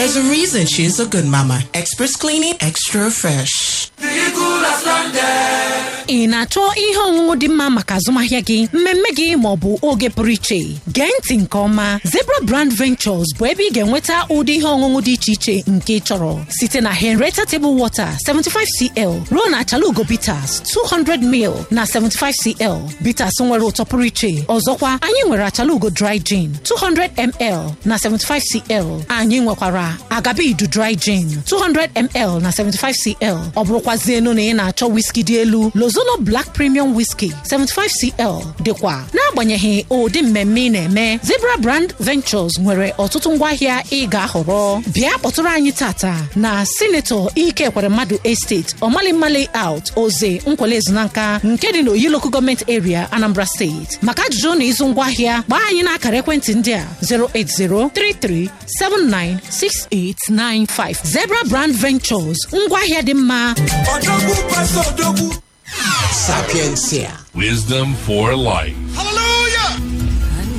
There's a reason she's a good mama. Express cleaning, extra fresh. ị na-achọ ihe ọṅụṅụ dị mma maka azụmahịa gị mmemme gị ma ọ bụ oge pụrụ iche gee ntị nke ọma zebra brand ventures bụ ebe ị ga-enweta ụdị ihe ọṅụṅụ dị iche iche nke ị chọrọ site na henreta table water 75cl ruo na achalugo bitters 200ml na 75cl bitters nwere ụtọ pụrụ iche ọzọkwa anyị nwere achalugo dry gin 200ml na 75cl anyị nwekwara agabidu dry gin 200ml na 75cl ọ bụrụkwazienu na ị na-achọ whisky dị elu lozono black premium whisky 75cl dịkwa n'agbanyeghị ụdị mmemme ị na-eme zebra brand ventures nwere ọtụtụ ngwaahịa ị ga-ahọrọ bịa kpọtụrụ anyị tata na sinetọ ike kwere mmadụ estate ọmalimma layout oze nkwele ezinanka nke dị n'oyi local gọọmenti area anambra steeti maka ajụjụ na ịzụ ngwaahịa gbaa anyị n'akara ekwentị ndị a 08033796895 zebra brand ventures ngwaahịa dị mma Sapiencia. Wisdom for life.